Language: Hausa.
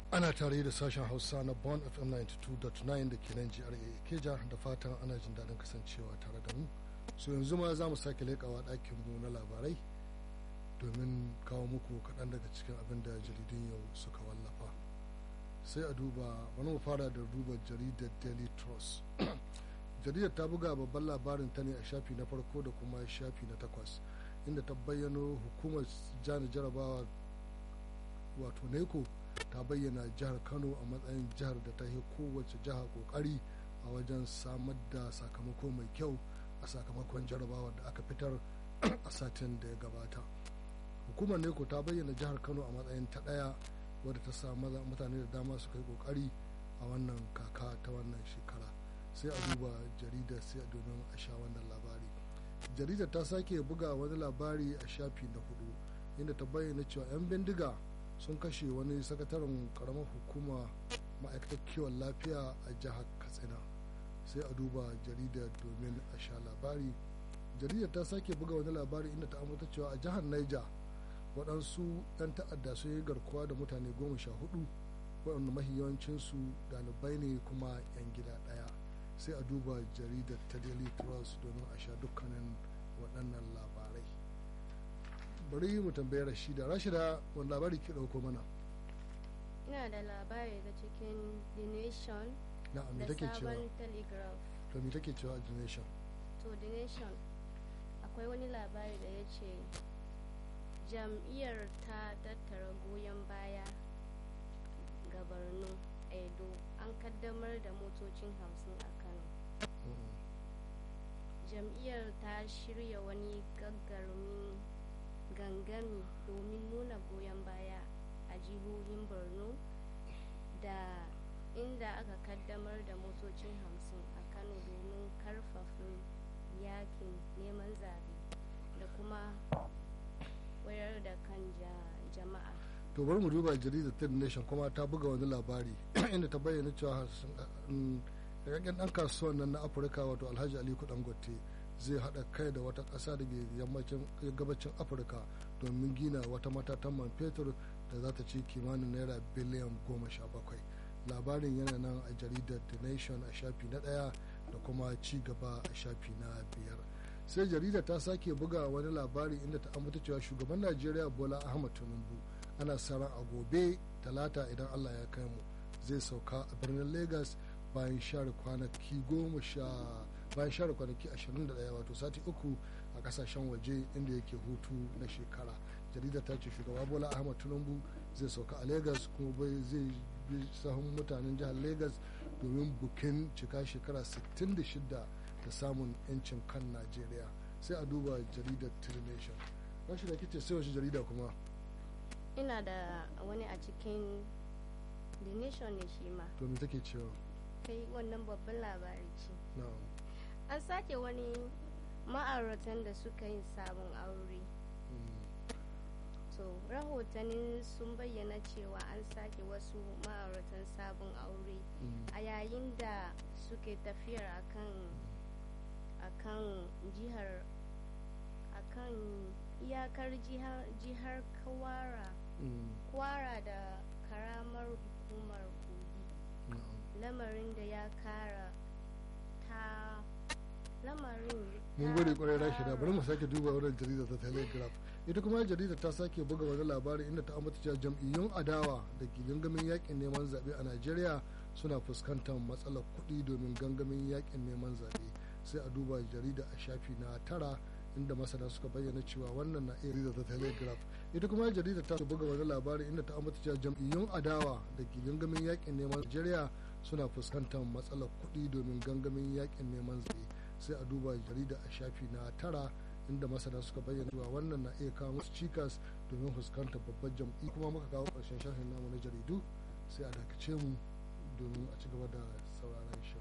ana tare da sashen hausa na bon fm 92.9 da ke nan gra keja da fatan ana jin daɗin kasancewa tare da mu so yanzu ma za mu sake leƙawa ɗakin mu na labarai domin kawo muku kaɗan daga cikin abin da jaridun yau suka wallafa sai a duba wani mu fara da duba jaridar daily trust jaridar ta buga babban labarin ta ne a shafi na farko da kuma shafi na takwas inda ta bayyano hukumar jani jarabawa wato neko ta bayyana jihar kano a matsayin jihar da ta yi kowace jiha kokari a wajen samar da sakamako mai kyau a sakamakon jarabawar da aka fitar a satin da ya gabata hukumar neko ta bayyana jihar kano a matsayin ta ɗaya wadda ta sa mutane da dama su kai kokari a wannan kaka ta wannan shekara sai a duba jaridar sai domin a sha wannan labari jaridar ta sake buga wani labari a shafi na hudu inda ta bayyana cewa 'yan bindiga sun kashe wani sakataren karamar hukuma ma'aikatar kiwon lafiya a jihar katsina sai a duba jaridar domin a sha labari jaridar ta sake buga wani labari inda ta ambata cewa a jihar niger waɗansu 'yan ta'adda sun yi garkuwa da mutane goma sha hudu waɗanda mahi yawancinsu ɗalibai ne kuma 'yan gida ɗaya sai a duba jaridar ta daily trust domin a sha dukkanin waɗannan labarai bari mu tambayi rashida rashida wani labari ke ɗauko mana ina da labari da cikin the nation na me da take cewa sabon telegraph to me take cewa the nation to the nation akwai wani labari da ya ce jam'iyyar ta tattara goyon baya ga borno edo an kaddamar da motocin hamsin a kano Mm. jam'iyyar ta shirya wani gagarumin gangami domin nuna goyon baya a jihohin borno da inda aka kaddamar da motocin hamsin a kano domin karfafa yakin neman zabe da kuma wayar da kan ja- jama'a to bari mu duba jaridar third nation kuma ta buga wani labari inda ta bayyana cewa rikakken dan kasuwan nan na afirka wato alhaji aliko dangote zai haɗa kai da wata ƙasa da ke yammacin gabacin afirka domin gina wata matatan man fetur da za ta ci kimanin naira biliyan goma sha bakwai labarin yana nan a jaridar the nation a shafi na ɗaya da kuma ci gaba a shafi na biyar sai jaridar ta sake buga wani labari inda ta ambata cewa shugaban najeriya bola ahmad tinubu ana sa ran a gobe talata idan allah ya kai mu zai sauka a birnin lagos bayan share kwanaki goma sha bayan share kwanaki 21 wato sati uku a kasashen waje inda yake hutu na shekara jaridar ta ce shugaba bola ahmad tinubu zai sauka a lagos kuma bai zai bi sahun mutanen jihar lagos domin bukin cika shekara 66 da samun 'yancin kan najeriya sai a duba jaridar trination rashi da kice sai wace jarida kuma ina da wani a cikin the nation ne shi ma to me take cewa kai wannan babban labari ce na'am an sake wani ma'auratan da suka yi sabon aure Mm. to rahotannin sun bayyana cewa an sake wasu ma'auratan sabon aure Mm. a yayin da suke tafiyar akan akan jihar akan iyakar jihar, jihar kwara Mm. kwara da karamar hukumar kogi na'am lamarin da ya kara ta lamarin mun ta gode kwarai rashi da kara- bari mu sake duba wannan jarida ta telegraph ita kuma jarida ta sake buga wani labari inda ta ambata cewa jam'iyyun adawa da ke gangamin yakin neman zaɓe a najeriya suna fuskantar matsalar kuɗi domin gangamin yakin neman zaɓe sai a duba jarida a shafi na tara inda masana suka bayyana cewa wannan na iya jarida ta telegraph ita kuma jarida ta buga wani labari inda ta ambata cewa jam'iyyun adawa da ke gangamin yakin neman najeriya suna fuskantar matsalar kuɗi domin gangamin yakin neman zaɓe sai a duba jarida a shafi na tara inda masana suka bayyana cewa wannan na iya kawo musu cikas domin fuskantar babbar jam'i kuma muka kawo ƙarshen shafin namu na jaridu sai a dakace mu domin a ci gaba da sauraron shi